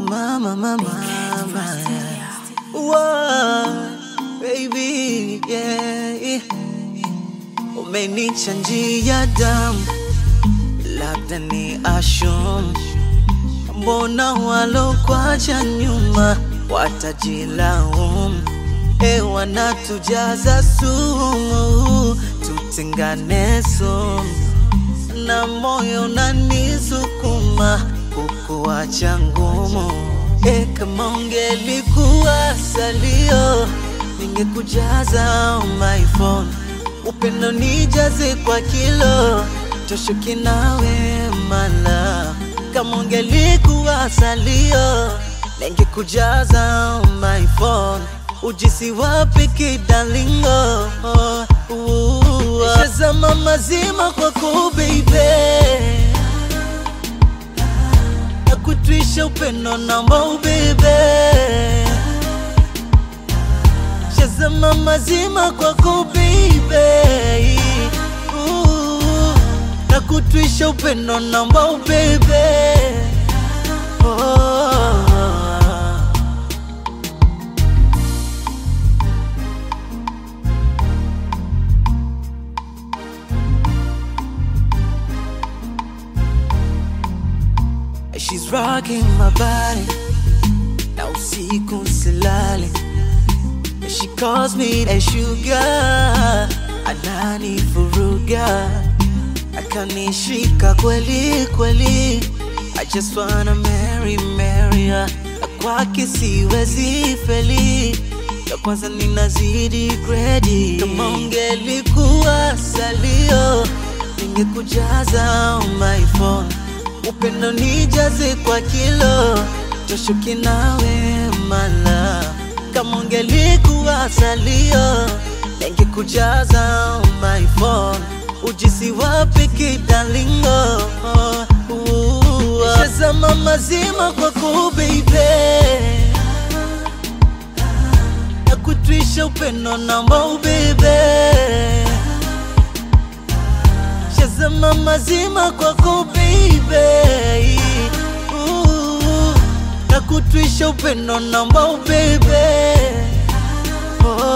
mama, mama, mama. Whoa, baby, yeah. Umenichanjia damu, labda ni ashum. Mbona walokwacha nyuma watajilaumu? E, wanatujaza sumu, tutengane sumu, na moyo unanisukuma kukuacha ngumu. E, kama ungelikuwa salio, ningekujaza my phone, upendo nijaze kwa kilo, toshuki nawe mala. Kama ungelikuwa salio, ningekujaza my phone, ujisi wapi kidalingo? Shazama mazima kwako baby nakutwisha upendo namba ubebe shazama mazima kwako baby Ooh, nakutwisha upendo namba ubebe oh. She's rocking my body na usiku silale She calls me a sugar anani furuga akanishika kweli kweli I just wanna marry marry her Na kwake siwezi feli ya kwanza ninazidi gredi kama ungelikuwa salio ningekujaza my phone upendo nijaze kwa kilo toshuki nawe mala kama ungelikuwa salio ningekujaza my phone ujisi wapi kidalingo shazama mazima kwako baby nakutwisha upendo namba ubebe shazama mazima kwako baby Ooh, nakutwisha upendo namba ubebe oh.